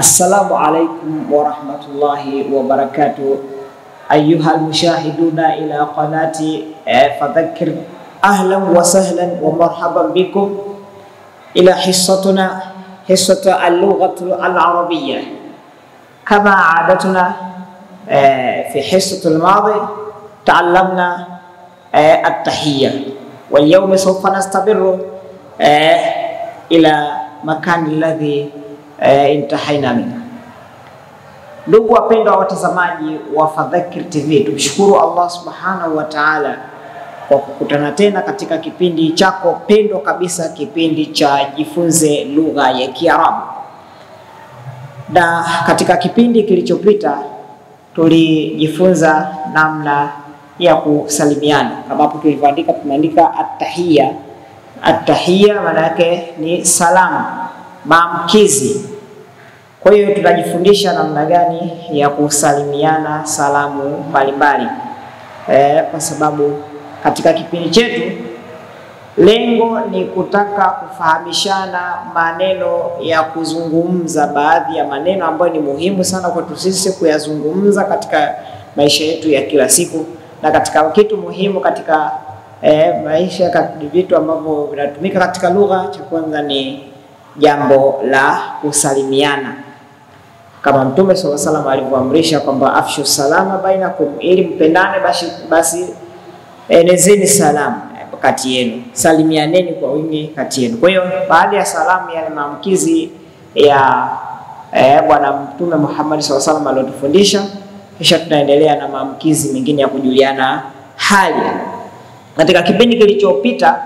Assalamu alaikum warahmatullahi wabarakatuh ayuha almushahiduna ila qanati eh, fadhakir ahlan wa sahlan wa marhaban bikum ila hissatuna hissatu al-lughatu al-arabiyya kama adatuna eh, fi hissatu al-madi ta'allamna eh, at-tahiyya wal yawma sawfa nastabiru eh, ila makani alladhi eh, intahaina minhu. Ndugu wapendwa watazamaji wa Fadhakir TV, tumshukuru Allah subhanahu wa ta'ala kwa kukutana tena katika kipindi chako pendwa kabisa, kipindi cha jifunze lugha ya Kiarabu. Na katika kipindi kilichopita tulijifunza namna ya kusalimiana, kama hapo tulivyoandika, tumeandika attahiyya. Attahiyya maana yake ni salamu, maamkizi kwa hiyo tunajifundisha namna gani ya kusalimiana salamu mbalimbali e, kwa sababu katika kipindi chetu lengo ni kutaka kufahamishana maneno ya kuzungumza, baadhi ya maneno ambayo ni muhimu sana kwetu sisi kuyazungumza katika maisha yetu ya kila siku, na katika kitu muhimu katika e, maisha, vitu ambavyo vinatumika katika lugha, cha kwanza ni jambo la kusalimiana kama Mtume swalla salam alivyoamrisha kwamba afshu salama bainakum, ili mpendane, basi, basi enezeni salamu kati yenu, salimianeni kwa wingi kati yenu. Kwa hiyo baada ya salamu, yale maamkizi ya eh, Bwana Mtume Muhammad swalla salam aliyotufundisha, kisha tunaendelea na maamkizi mengine ya kujuliana hali. Katika kipindi kilichopita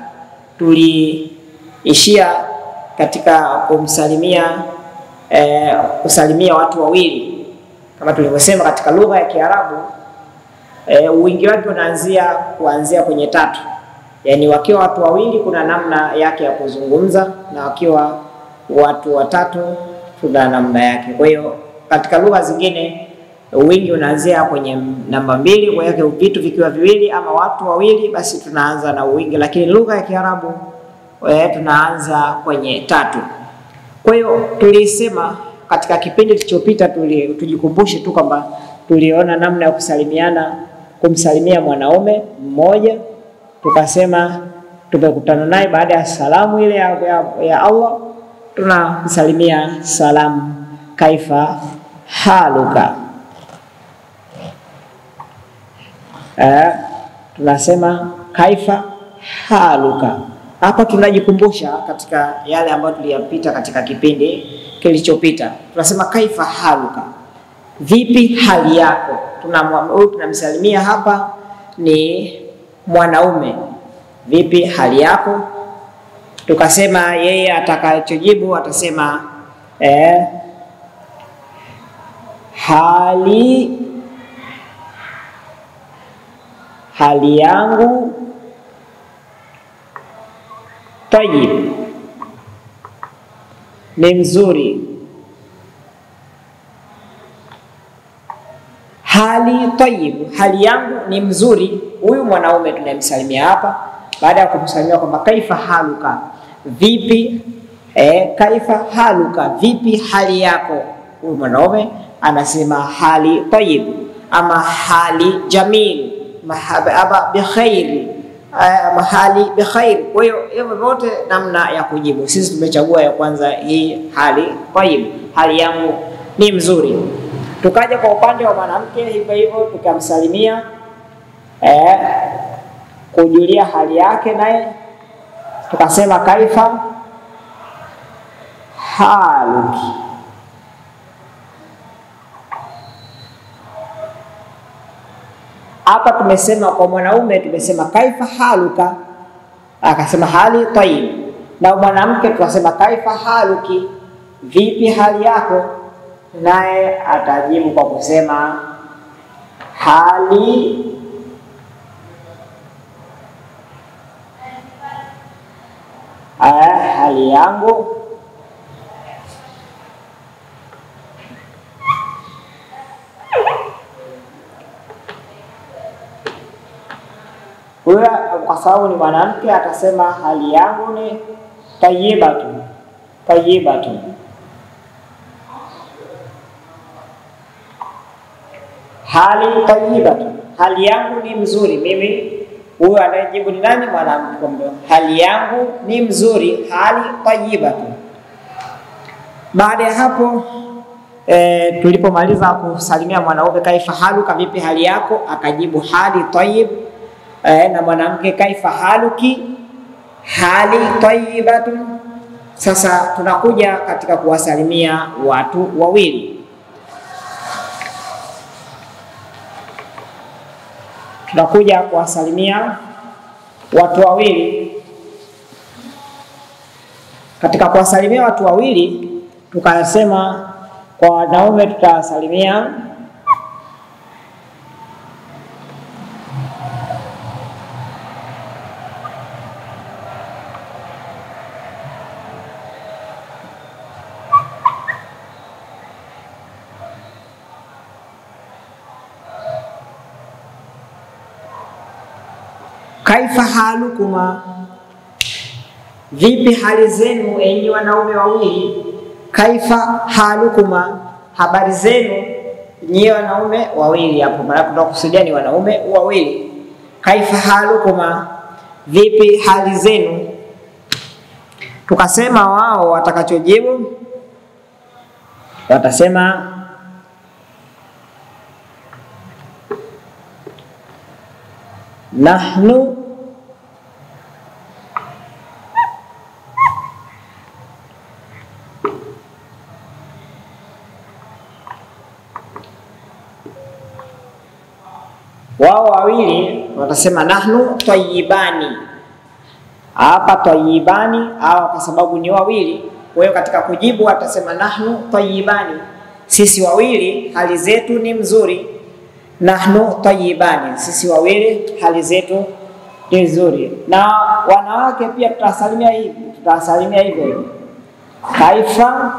tuliishia katika kumsalimia Eh, kusalimia watu wawili kama tulivyosema katika lugha ya Kiarabu eh, wingi wake unaanzia kuanzia kwenye tatu, yaani wakiwa watu wawili kuna namna yake ya kuzungumza, na wakiwa watu watatu kuna namna yake. Kwa hiyo katika lugha zingine wingi unaanzia kwenye namba mbili, kwa hiyo vitu vikiwa viwili ama watu wawili, basi tunaanza na wingi, lakini lugha ya Kiarabu eh, tunaanza kwenye tatu. Kwa hiyo tulisema katika kipindi kilichopita, tujikumbushe tu kwamba tuliona namna ya kusalimiana, kumsalimia mwanaume mmoja, tukasema tumekutana naye baada ya salamu ile ya, ya, ya Allah, tunamsalimia salamu kaifa haluka. Eh, tunasema kaifa haluka hapa tunajikumbusha katika yale ambayo tuliyapita katika kipindi kilichopita. Tunasema kaifa haluka, vipi hali yako. Huyu tunamsalimia hapa ni mwanaume, vipi hali yako. Tukasema yeye atakachojibu atasema eh, hali hali yangu Tayib, ni mzuri. Hali tayib, hali yangu ni mzuri. Huyu mwanaume tunayemsalimia hapa, baada ya kumsalimia kwamba kaifa haluka, vipi eh, kaifa haluka, vipi hali yako. Huyu mwanaume anasema hali tayib, ama hali jamil, ama bikhairi mahali bikhair. Kwa hiyo hivyo vyote namna ya kujibu, sisi tumechagua ya kwanza hii hali tayib, hali yangu ni mzuri. Tukaja kwa upande wa mwanamke hivyo hivyo, tukamsalimia eh, kujulia hali yake, naye tukasema kaifa haluki. Hapa tumesema kwa mwanaume tumesema kaifa haluka, akasema hali tayib, na mwanamke tukasema kaifa haluki, vipi hali yako, naye atajibu kwa kusema hali aya, hali yangu huyo kwa sababu ni mwanamke atasema hali yangu ni tayibatu tayibatu. hali tayyibatu, hali yangu ni mzuri mimi. Huyo anayejibu ni nani? Mwanamke. Kwamba hali yangu ni mzuri, hali tayyibatu. Baada ya hapo e, tulipomaliza kusalimia mwanaume, kaifa haluka, vipi hali yako? Akajibu hali tayyib. E, na mwanamke kaifa haluki, hali tayyibatu. Sasa tunakuja katika kuwasalimia watu wawili. Tunakuja kuwasalimia watu wawili. Katika kuwasalimia watu wawili, tukasema kwa wanaume tutawasalimia kaifa halukuma, vipi hali zenu enyi wanaume wawili. Kaifa halukuma, habari zenu nyie wanaume wawili. Hapo maana tunakusudia ni wanaume wawili. Kaifa halukuma, vipi hali zenu. Tukasema wao watakachojibu watasema nahnu wao wawili watasema nahnu tayyibani. Hapa tayyibani hawa kwa sababu ni wawili, kwa hiyo katika kujibu watasema nahnu tayyibani, sisi wawili hali zetu ni mzuri nahnu tayyibani, sisi wawili hali zetu ni nzuri. Na wanawake pia tutasalimia hivi, tutasalimia hivyo hivyo, kaifa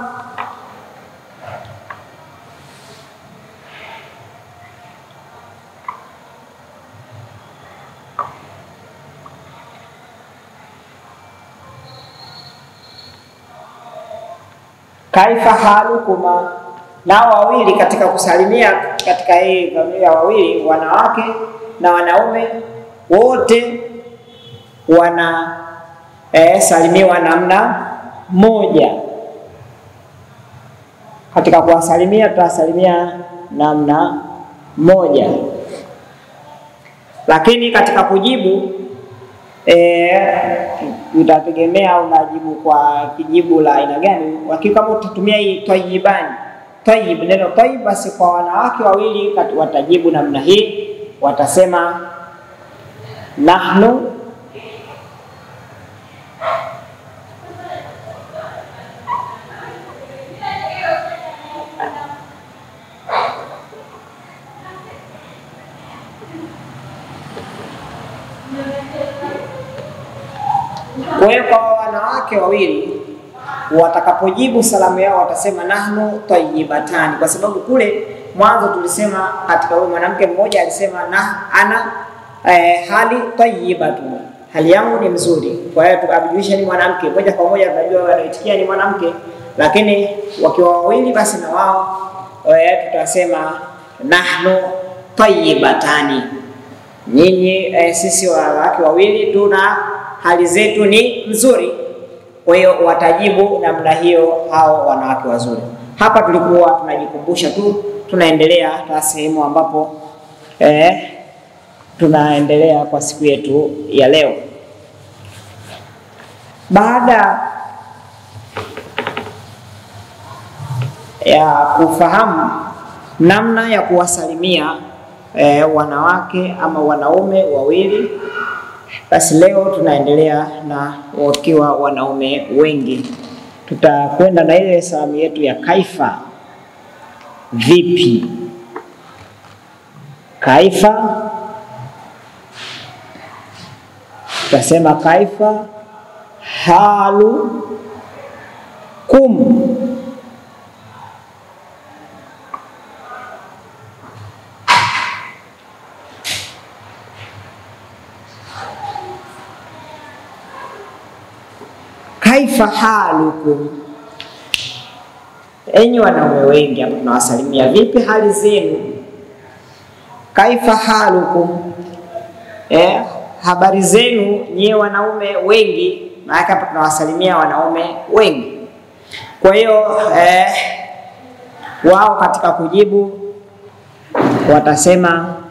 kaifa halukuma nao wawili katika kusalimia katika hii familia wawili, wanawake na wanaume wote wana eh, salimiwa namna moja. Katika kuwasalimia tutawasalimia namna moja, lakini katika kujibu utategemea eh, unajibu kwa kijibu la aina gani. Lakini kama utatumia hii tayyibani Tayyib, neno tayyib, basi kwa wanawake wawili watajibu namna hii, watasema nahnu Kwa hiyo kwa wanawake wawili watakapojibu salamu yao watasema nahnu tayyibatani, kwa sababu kule mwanzo tulisema katika huyo mwanamke mmoja alisema na ana eh, hali tayyibatu, hali yangu ni mzuri. Kwa hiyo tukajulisha ni mwanamke, moja kwa moja tunajua wanaitikia ni mwanamke, lakini wakiwa wawili, basi na wao eh, tutasema nahnu tayyibatani, nyinyi eh, sisi wanawake wawili tuna hali zetu ni nzuri. Kwa hiyo watajibu namna hiyo hao wanawake wazuri. Hapa tulikuwa tunajikumbusha tu, tunaendelea na sehemu ambapo eh, tunaendelea kwa siku yetu ya leo. Baada ya kufahamu namna ya kuwasalimia eh, wanawake ama wanaume wawili basi leo tunaendelea na wakiwa wanaume wengi, tutakwenda na ile salamu yetu ya kaifa. Vipi? Kaifa, tutasema kaifa halu kum. Kaifa halukum, enyi wanaume wengi hapa tunawasalimia, vipi hali zenu? kaifa halukum, eh, habari zenu nyie wanaume wengi. Maana hapa tunawasalimia wanaume wengi. Kwa hiyo eh, wao katika kujibu watasema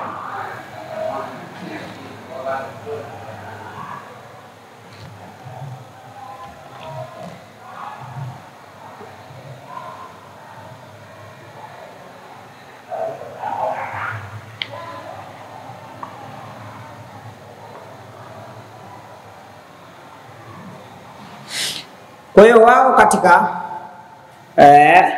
Kwa hiyo wao katika eh,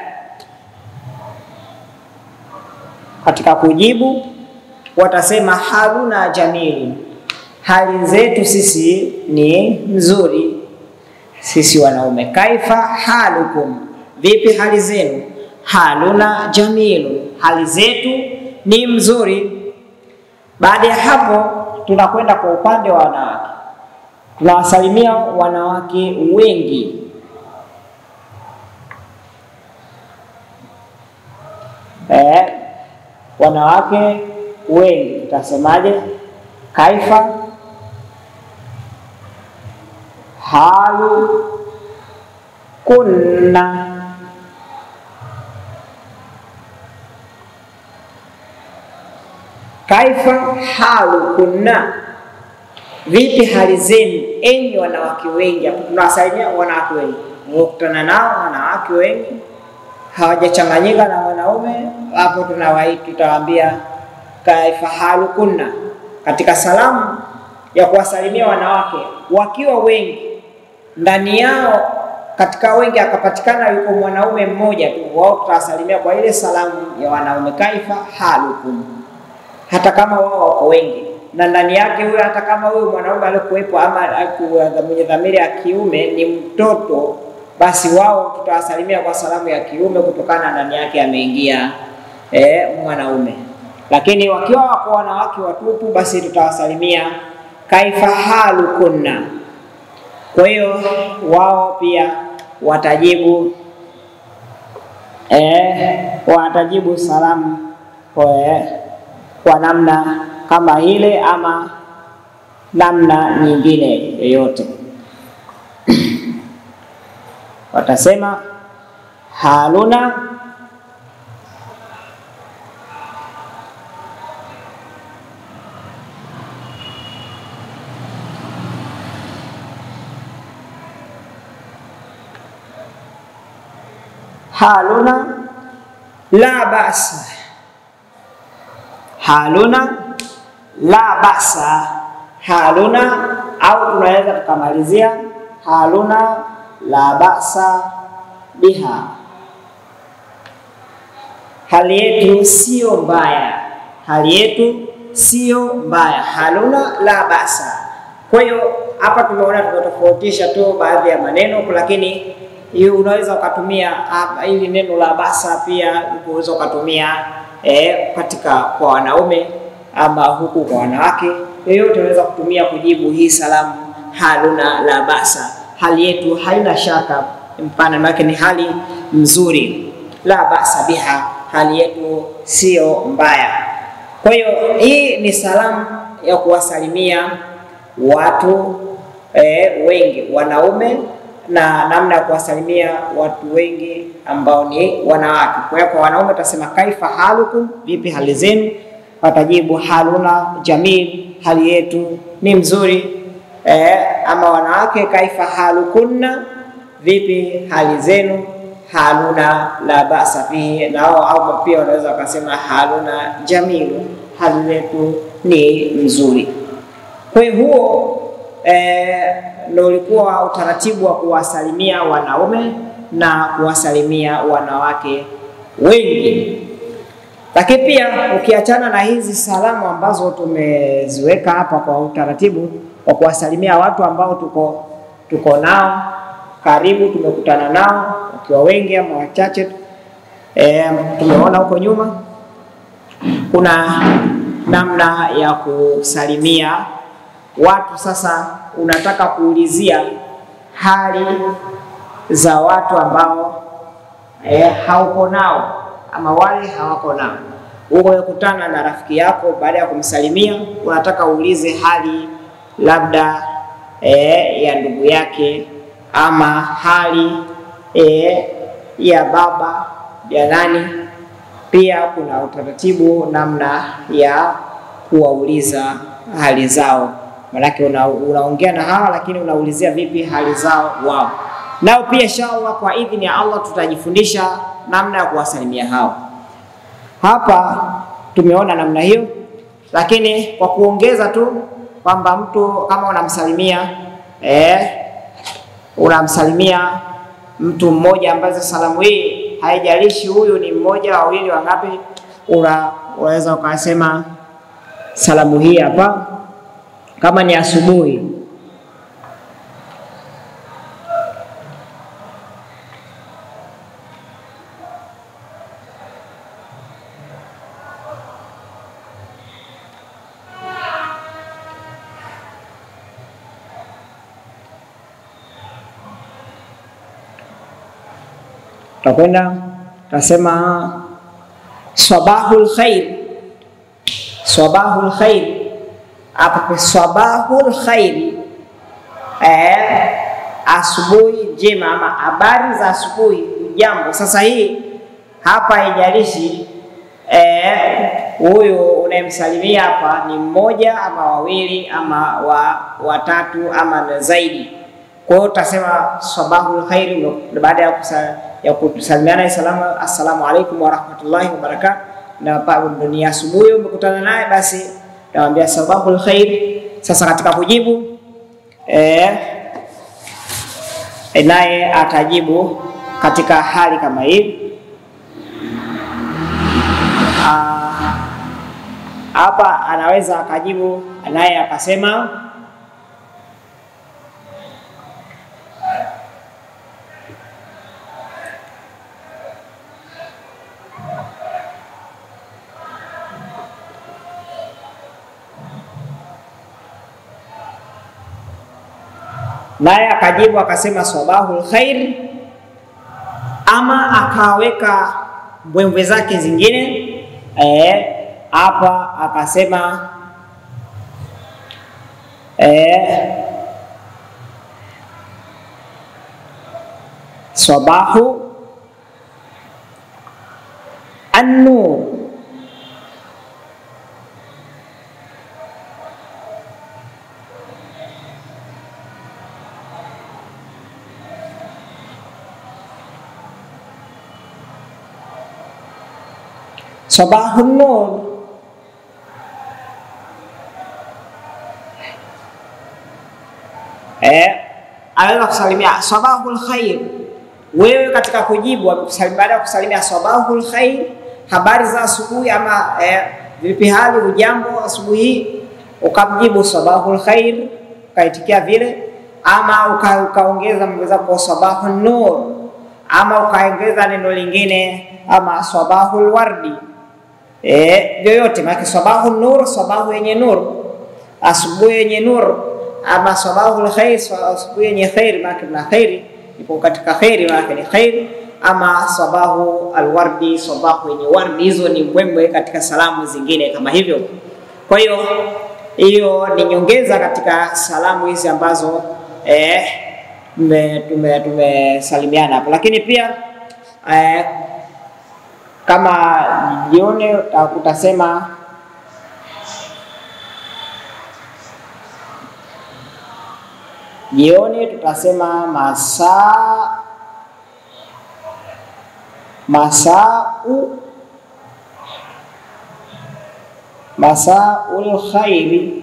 katika kujibu watasema haluna jamili, hali zetu sisi ni nzuri, sisi wanaume. Kaifa halukum, vipi hali zenu? Haluna jamilu, hali zetu ni mzuri. Baada ya hapo, tunakwenda kwa upande wa wanawake, tunawasalimia wanawake wengi eh, wanawake wengi tutasemaje? Kaifa halu kunna, kaifa halu kunna, vipi hali zenu enyi wanawake wengi. Hapo tunawasalimia wanawake wengi, mkutana nao wanawake wengi hawajachanganyika na wanaume, hapo tunawai tutawaambia kaifa halu kunna. Katika salamu ya kuwasalimia wanawake wakiwa wengi, ndani yao katika wengi akapatikana yuko mwanaume mmoja tu, wao tutawasalimia kwa ile salamu ya wanaume, kaifa halukum, hata kama wao wako wengi na ndani yake huyo, hata kama huyo mwanaume alikuwepo ama mwenye dhamiri ya kiume ni mtoto basi wao tutawasalimia kwa salamu ya kiume kutokana ndani yake ameingia eh, mwanaume. Lakini wakiwa wako wanawake watupu, basi tutawasalimia kaifa halu kunna. Kwa hiyo wao pia watajibu eh, watajibu salamu kwa, kwa namna kama ile ama namna nyingine yoyote watasema haluna haluna la basa, haluna la basa, haluna au tunaweza tukamalizia haluna la basa biha, hali yetu sio mbaya, hali yetu sio mbaya. Haluna la basa. Kwa hiyo hapa tumeona tumetofautisha tu baadhi ya maneno, lakini hiyo unaweza ukatumia hili neno la basa pia unaweza ukatumia eh, katika kwa wanaume ama huku kwa wanawake, yoyote unaweza kutumia kujibu hii salamu haluna la basa hali yetu haina shaka, mpana wake ni hali nzuri. La basa biha, hali yetu sio mbaya. Kwa hiyo hii ni salamu ya kuwasalimia watu eh, wengi wanaume, na namna ya kuwasalimia watu wengi ambao ni wanawake. Kwa hiyo kwa wanaume utasema kaifa halukum, vipi hali zenu? Watajibu haluna jamil, hali yetu ni mzuri. Eh, ama wanawake kaifa halukunna, vipi hali zenu? Haluna la basa fihi, nao au pia wanaweza wakasema haluna jamilu, hali yetu ni nzuri. Kwa hiyo huo eh, ndio ulikuwa utaratibu wa kuwasalimia wanaume na kuwasalimia wanawake wengi. Lakini pia ukiachana na hizi salamu ambazo tumeziweka hapa kwa utaratibu wa kuwasalimia watu ambao tuko tuko nao karibu, tumekutana nao wakiwa wengi ama wachache, e, tumeona huko nyuma, kuna namna ya kusalimia watu. Sasa unataka kuulizia hali za watu ambao e, hauko nao ama wale hawako nao. umekutana na rafiki yako, baada ya kumsalimia unataka uulize hali labda e, ya ndugu yake ama hali e, ya baba ya nani. Pia kuna utaratibu namna ya kuwauliza hali zao, manake una, unaongea na hawa lakini unaulizia vipi hali zao wao. Nao pia inshallah, kwa idhini ya Allah tutajifundisha namna ya kuwasalimia hao. Hapa tumeona namna hiyo, lakini kwa kuongeza tu kwamba mtu kama unamsalimia eh, unamsalimia mtu mmoja ambaye salamu hii haijalishi huyu ni mmoja wawili wangapi, una unaweza ukasema salamu hii hapa, kama ni asubuhi takwenda tasema swabahul khair, swabahul khair. Hapa swabahul khair, eh, asubuhi njema ama habari za asubuhi, jambo. Sasa hii hapa haijalishi huyu eh, unayemsalimia hapa ni mmoja ama wawili ama wa watatu ama na zaidi. Kwa hiyo utasema sabahul khair baada ya kusa, ya kusalimiana salamu, assalamu alaikum wa rahmatullahi wa barakatuh, na dunia asubuhi umekutana naye, basi namwambia sabahul khair. Sasa katika kujibu eh, naye atajibu katika hali kama hii hapa anaweza akajibu naye akasema naye akajibu akasema sabahul khair, ama akaweka mbwembwe zake zingine hapa e, akasema e, sabahu annur sabahun nur eh, anaweza kusalimia sabahul khair. Wewe katika kujibu baada ya kusalimia sabahul khair, habari za asubuhi ama eh, vipi hali, ujambo asubuhi, ukamjibu sabahul khair, ukaitikia vile, ama ukaongeza mambo zako sabahun nur, ama ukaongeza neno lingine ama sabahul wardi Eh, yoyote maana sabahu nur, sabahu yenye nur, asubuhi yenye nur, ama sabahu khair, asubuhi yenye khair, maana na khairi ipo katika khairi, maana ni khair, ama sabahu alwardi, sabahu yenye wardi. Hizo ni mbwembwe katika salamu zingine kama hivyo. Kwa hiyo hiyo ni nyongeza katika salamu hizi ambazo eh, tumesalimiana tume hapo, lakini pia eh, kama jioni utasema jioni, tutasema masaa masau masaul khairi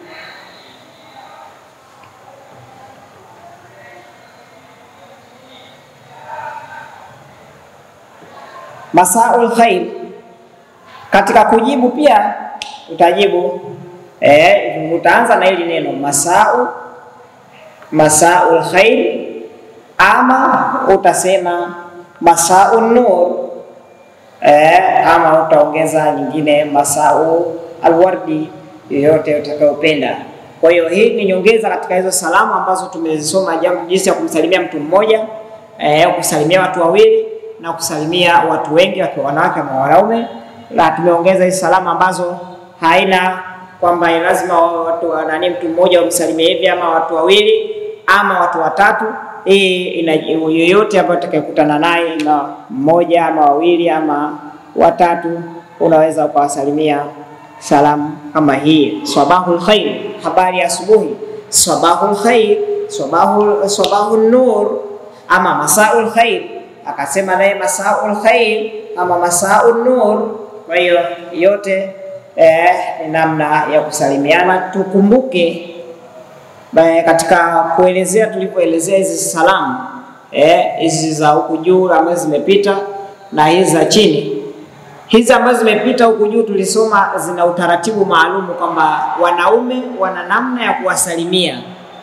masaul khair. Katika kujibu pia utajibu eh, utaanza na hili neno masau masaul khair, ama utasema masaun nur eh, ama utaongeza nyingine masau alwardi, yoyote utakayopenda. Kwa hiyo hii ni nyongeza katika hizo salamu ambazo tumezisoma, jambo jinsi ya kumsalimia mtu mmoja eh, kusalimia watu wawili na kusalimia watu wengi wakiwa wanawake na wanaume la tumeongeza hizi salamu ambazo haina kwamba lazima watu nani, mtu mmoja wamsalimie hivi ama watu wawili ama watu watatu. Hii ina yoyote ambayo utakayekutana naye, ima mmoja ama wawili ama watatu, unaweza ukawasalimia salamu kama hii, sabahul khair, habari ya asubuhi, sabahul khair, sabahul sabahun nur, ama masaul khair. Akasema naye masaul khair ama masaun nur. Kwa hiyo yote eh, ni namna ya kusalimiana. Tukumbuke eh, katika kuelezea tulivyoelezea hizi salamu hizi eh, za huku juu ambazo zimepita na hizi za chini hizi ambazo zimepita huku juu tulisoma zina utaratibu maalumu kwamba wanaume wana namna ya kuwasalimia,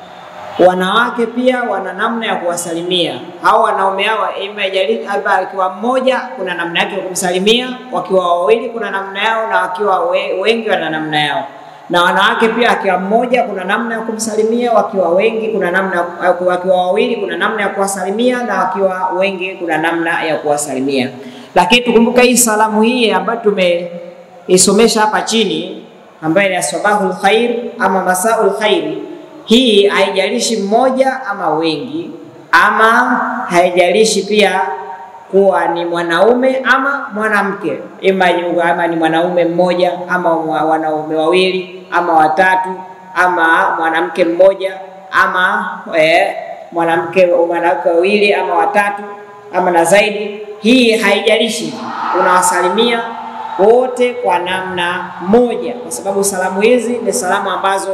wanawake pia wana namna ya kuwasalimia. Hao wanaume hao ima akiwa mmoja kuna namna yake ya kumsalimia, wakiwa wawili kuna namna yao, na wakiwa we, wengi wana namna yao. Na wanawake pia akiwa mmoja kuna namna ya kumsalimia, wakiwa wengi kuna namna, wakiwa wawili kuna namna ya kuwasalimia, na wakiwa wengi kuna namna ya kuwasalimia. Lakini tukumbuka hii salamu hii ambayo tumeisomesha hapa chini ambayo ni sabahul khair ama masaul khair, hii haijalishi mmoja ama wengi, ama haijalishi pia kuwa ni mwanaume ama mwanamke, ima ama ni mwanaume mmoja ama wanaume wawili ama watatu ama mwanamke mmoja ama eh, mwanamke mwanamke wawili ama watatu ama na zaidi hii haijalishi, unawasalimia wote kwa namna moja, kwa sababu salamu hizi ni salamu ambazo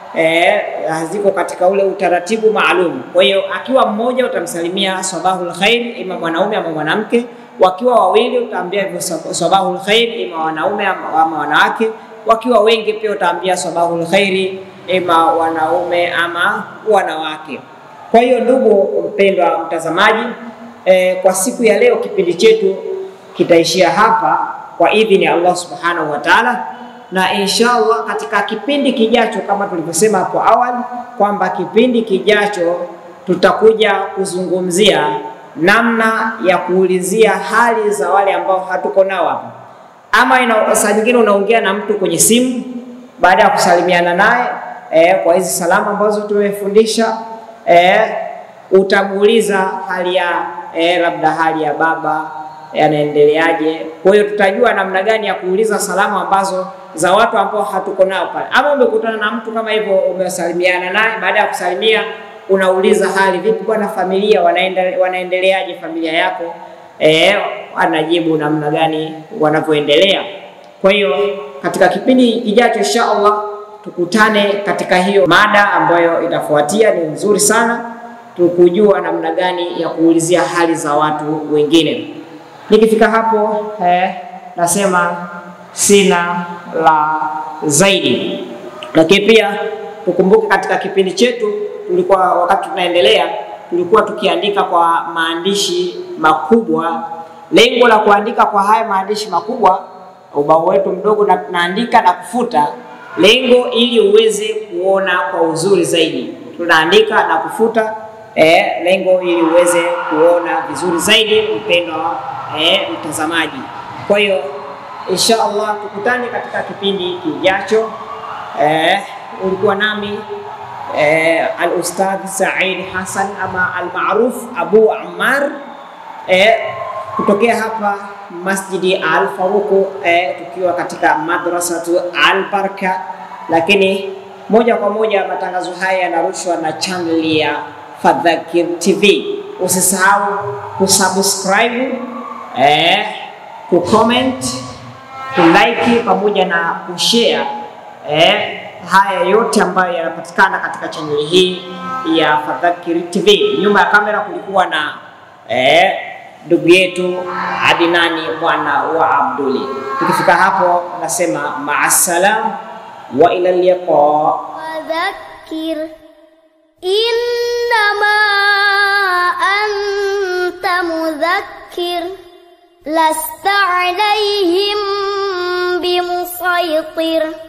eh, ziko katika ule utaratibu maalum. Kwa hiyo akiwa mmoja utamsalimia sabahul khair, ima mwanaume ama mwanamke. Wakiwa wawili utaambia hivyo sabahul khair, ima wanaume ama wanawake. Wakiwa wengi pia utaambia sabahul khairi, ima wanaume ama wanawake. Kwa hiyo ndugu mpendwa mtazamaji E, kwa siku ya leo kipindi chetu kitaishia hapa kwa idhini ya Allah subhanahu wa ta'ala, na inshallah katika kipindi kijacho, kama tulivyosema hapo awali kwamba kipindi kijacho tutakuja kuzungumzia namna ya kuulizia hali za wale ambao hatuko nao hapa, ama saa nyingine unaongea na mtu kwenye simu baada ya kusalimiana naye e, kwa hizi salamu ambazo tumefundisha e, utamuuliza hali ya eh, labda hali ya baba yanaendeleaje. Kwa hiyo tutajua namna gani ya kuuliza salamu ambazo za watu ambao hatuko nao pale, ama umekutana na mtu kama hivyo, umesalimiana naye, baada ya kusalimia unauliza hali vipi, bwana, familia wanaendele, wanaendeleaje familia yako? Eh, anajibu namna gani wanavyoendelea. Kwa hiyo katika kipindi kijacho insha Allah tukutane katika hiyo mada ambayo itafuatia, ni nzuri sana tukujua namna gani ya kuulizia hali za watu wengine. Nikifika hapo eh, nasema sina la zaidi, lakini pia tukumbuke katika kipindi chetu tulikuwa, wakati tunaendelea, tulikuwa tukiandika kwa maandishi makubwa. Lengo la kuandika kwa haya maandishi makubwa, ubao wetu mdogo, na tunaandika na kufuta, lengo ili uweze kuona kwa uzuri zaidi. Tunaandika na kufuta Eh, lengo ili uweze kuona vizuri zaidi mpendwa eh, mtazamaji. Kwa hiyo insha Allah tukutane katika kipindi kijacho. Eh, ulikuwa nami eh, al-Ustadh Said Hassan ama al-Maruf Abu Ammar eh, kutokea hapa Masjidi Al Faruq eh, tukiwa katika madrasatu Al Baraka, lakini moja kwa moja matangazo haya yanarushwa na channel ya Fadhakir TV. Usisahau kusubscribe, eh, kucomment, kulike pamoja na kushare eh, haya yote ambayo yanapatikana katika chaneli hii ya Fadhakir TV. Nyuma ya kamera kulikuwa na eh, ndugu yetu Adinani mwana wa Abduli. Tukifika hapo nasema maasalam wa ila liqa. Wadhakkir innama anta mudhakkir lasta alayhim bimusaytir